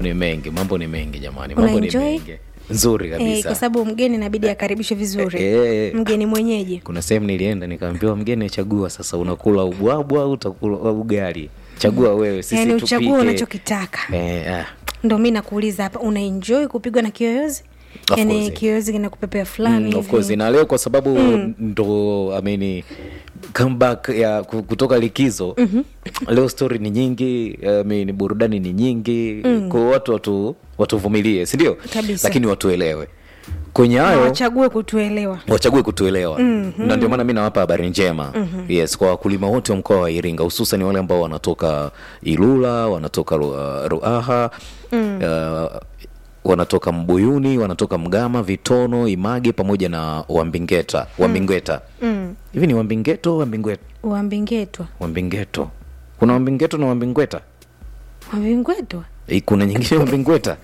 ni mengi mambo ni mengi jamani mambo ni Unaenjoy? mengi nzuri Eh, kabisa kwa sababu mgeni inabidi akaribishwe vizuri Eh. mgeni mwenyeji kuna sehemu nilienda nikaambiwa mgeni chagua sasa unakula ubwabwa au utakula ugali chagua wewe sisi yani tupike. uchague unachokitaka eh, ah, ndo mi nakuuliza hapa unaenjoy kupigwa na kiyoyozi Of yani course. kinakupepea kinakupepea fulani mm, of course hivi. na leo kwa sababu ndo ameni comeback ya ku- kutoka likizo mm-hmm. leo story ni nyingi I mean, burudani ni nyingi mm. kwa watu watu watuvumilie sindio Kabisa. lakini watuelewe kwenye Na hayo wachague kutuelewa wachague kutuelewa mm-hmm. na ndio maana mi nawapa habari njema mm-hmm. yes kwa wakulima wote wa mkoa wa iringa hususan wale ambao wanatoka ilula wanatoka Ru- uh, ruaha mm. uh, wanatoka mbuyuni wanatoka mgama vitono image pamoja na wambingeta wambingweta mm. hivi ni wambingeto wambingweta wambingetwa wambingeto kuna wambingeto na wambingweta wambingwetwa Eh, kuna nyingine wambingweta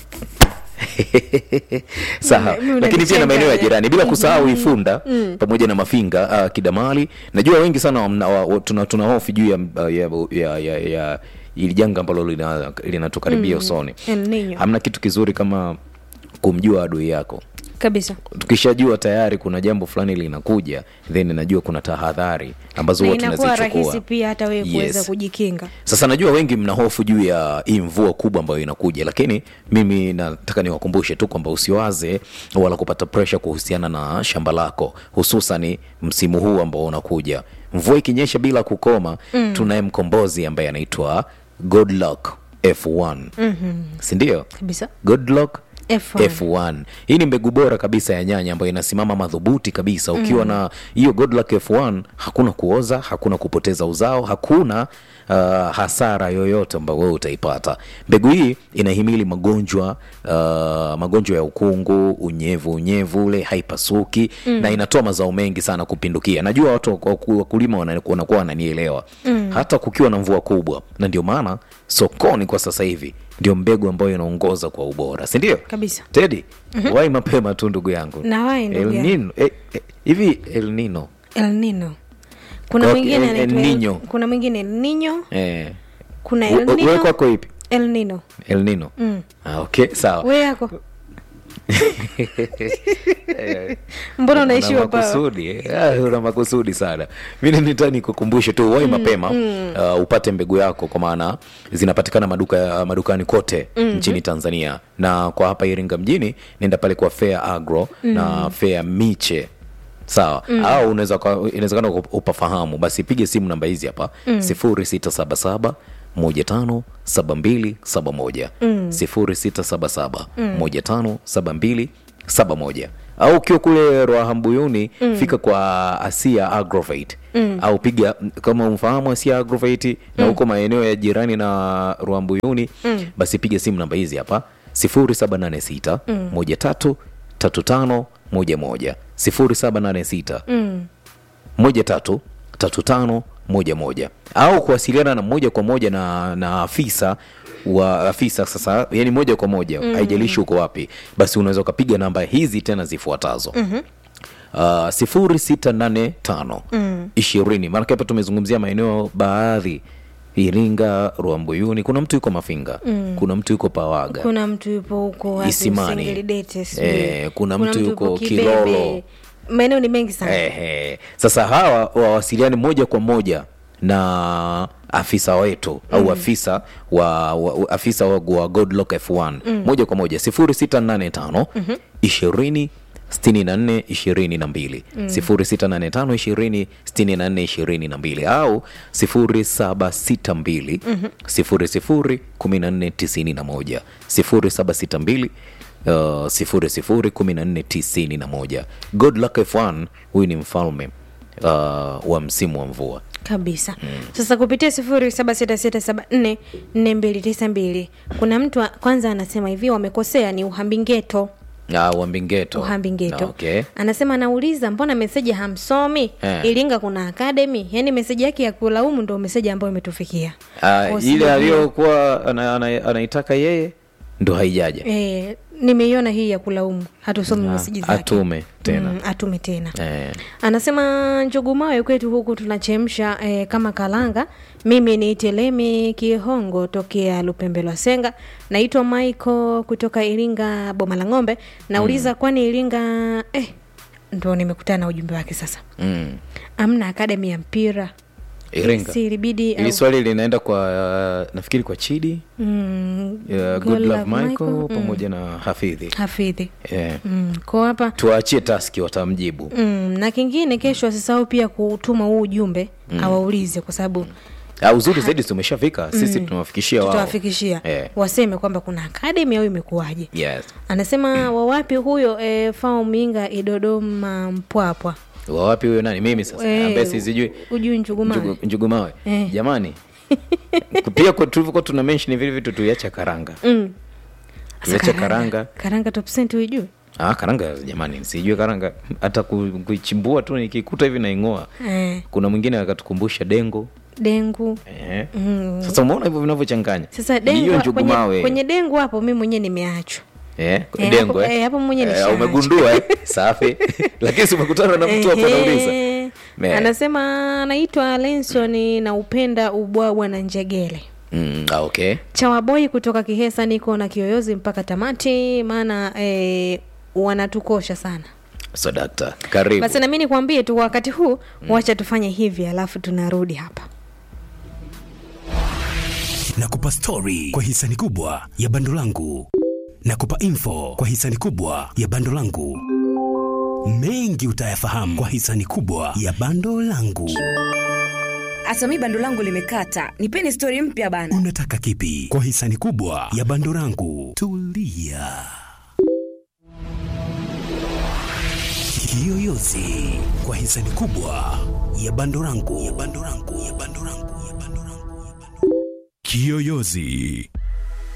sawa Mimi- mimi lakini pia na maeneo ya unanichanganya. jirani bila kusahau ifunda pamoja na mafinga uh, kidamali najua wengi sana wamna- wa- wa- tuna, tuna hofu juu ya, ya, ya, ya, ya ili janga ambalo lina- linatukaribia usoni El Nino. hamna kitu kizuri kama kumjua adui yako kabisa tukishajua tayari kuna jambo fulani linakuja then najua kuna tahadhari ambazo na huwa inakuwa rahisi tunazichukua pia hata wewe kuweza Yes. kujikinga sasa najua wengi mna hofu juu ya hii mvua kubwa ambayo inakuja lakini mimi nataka niwakumbushe tu kwamba usiwaze wala kupata presha kuhusiana na shamba lako hususani msimu huu ambao unakuja mvua ikinyesha bila kukoma mm. tunaye mkombozi ambaye anaitwa godluck f1 mm-hmm. sindio kabisa godluck F1. F1. Hii ni mbegu bora kabisa ya nyanya ambayo inasimama madhubuti kabisa. Ukiwa na hiyo Godluck F1 hakuna kuoza, hakuna kupoteza uzao, hakuna uh, hasara yoyote ambayo wewe utaipata. Mbegu hii inahimili magonjwa uh, magonjwa ya ukungu, unyevu unyevu ule haipasuki na inatoa mazao mengi sana kupindukia. Najua watu waku- wakulima wana- wanakuwa wananielewa hata kukiwa na mvua kubwa, na ndio maana sokoni kwa sasa hivi ndio mbegu ambayo inaongoza kwa ubora, si ndio? kabisa Tedi, wai mapema tu ndugu yangu. Na wahi ndugu El yangu. Nino, eh, eh, hivi El Nino El Nino kuna Okay, mwingine El- El anaitwa El- Nino. kuna mwingine El Nino eh, kuna El we- we Nino kwako ipi? El Nino El Nino. Ah, okay, sawa. we yako mbona unaishiwa Una pawa makusudi eh? Ah, una makusudi sana mimi nita nikukumbushe tu wai mapema uh, upate mbegu yako kwa maana zinapatikana maduka madukani kote nchini tanzania na kwa hapa iringa mjini nenda pale kwa fair agro na fair miche sawa au unaweza kwa- inawezekana uka- upafahamu basi pige simu namba hizi hapa sifuri sita saba saba moja tano saba mbili saba moja sifuri sita saba saba moja tano saba mbili saba moja au ukiwa kule Rwahambuyuni fika kwa Asia Agrovate au piga kama umfahamu Asia Agrovate na huko maeneo ya jirani na Rwahambuyuni basi piga simu namba hizi hapa 0786 13 35 11 0786 moja tatu tatu tano moja moja au kuwasiliana na moja kwa moja na, na afisa wa afisa sasa yani moja kwa moja haijalishi uko wapi basi unaweza ukapiga namba hizi tena zifuatazo uh, sifuri sita nane tano ishirini maanake hapa tumezungumzia maeneo baadhi iringa ruambuyuni kuna mtu yuko mafinga kuna mtu yuko pawaga kuna mtu yupo huko wapi, Isimani. Msengelidete, sijui. Eh, kuna mtu yuko Kibebe. Kilolo. maeneo ni mengi sana Ehe. Sasa hawa wawasiliani moja kwa moja na afisa wetu au afisa wa, wa afisa wa, wa Godlock F1 moja kwa moja 0685 20 64 22 0685 20 64 22 au 0762 00 14 91 0762 Uh, sifuri sifuri kumi na nne tisini na moja Godluck F1 huyu ni mfalme uh, wa msimu wa mvua kabisa sasa kupitia sifuri saba sita sita saba nne nne mbili tisa mbili kuna mtu wa- kwanza anasema hivi wamekosea ni uhambingeto uh, wambingeto uhambingeto okay. anasema anauliza mbona meseji hamsomi Eh. iringa kuna akademi yaani meseji yake ya kulaumu ndo meseji ambayo imetufikia Uh, Kwa ile sababu- aliyokuwa ana, ana, anaitaka yeye ndo haijaja e, nimeiona hii ya kulaumu hatusomi Ah, meseji zake atume tena mm, atume tena eh. anasema njugumawe kwetu huku tunachemsha eh, kama kalanga mimi ni telemi kihongo tokea lupembe lwa senga naitwa michael kutoka iringa boma la ng'ombe nauliza mm. kwani iringa eh, ndo nimekutana na ujumbe wake sasa mm. amna akademi ya mpira iringa si ilibidi ili swali linaenda kwa uh, nafikiri kwa chidi mm, uh, Good good love Love michael, Michael, pamoja na hafidhi hafidhi yeah. mm, ko hapa tuwaachie taski watamjibu mm, na kingine kesho asisahau pia kutuma huu ujumbe mm. awaulize kwa sababu Ah, uzuri zaidi tumeshafika sisi tunawafikishia wao tutawafikishia Eh. waseme kwamba kuna akademi au imekuwaje yes anasema wawapi huyo e, fao minga idodoma mpwapwa wawapi huyo nani mimi sasa Eh, ambaye sizijui ujui njugumawe Njugu- njugumawe Eh. jamani pia kwa- tulivyokuwa tuna mention vile vitu tuiacha karanga mm. tuiacha karanga karanga top cent uijui ah, karanga jamani sijui karanga hata ku- kuichimbua tu nikikuta hivi naing'oa eh, kuna mwingine akatukumbusha dengo dengu eh. mm. sasa umeona hivyo vinavyochanganya sasa Ni dengu hiyo kwenye, njugumawe kwenye dengu hapo mi mwenyewe nimeachwa Eh, Eh, dengo hapo- eh. eh, hapo mwenyewe Eh, nishaacha. umegundua eh? safi lakini si umekutana na mtu hapo anauliza Ehe. Me. anasema anaitwa lenson na upenda ubwabwa na njegele mm, ah, okay chawaboi kutoka kihesa niko na kiyoyozi mpaka tamati maana e, wanatukosha sana so dakta karibu basi nami nikwambie tu wakati huu wacha tufanye hivi alafu tunarudi hapa nakupa stori kwa hisani kubwa ya bando langu nakupa info kwa hisani kubwa ya bando langu mengi utayafahamu kwa hisani kubwa ya bando langu hata mi bando langu limekata nipeni stori mpya bana unataka kipi kwa hisani kubwa ya bando langu tulia kiyoyozi kwa hisani kubwa ya bando langu ya bando langu ya bando langu ya bando langu kiyoyozi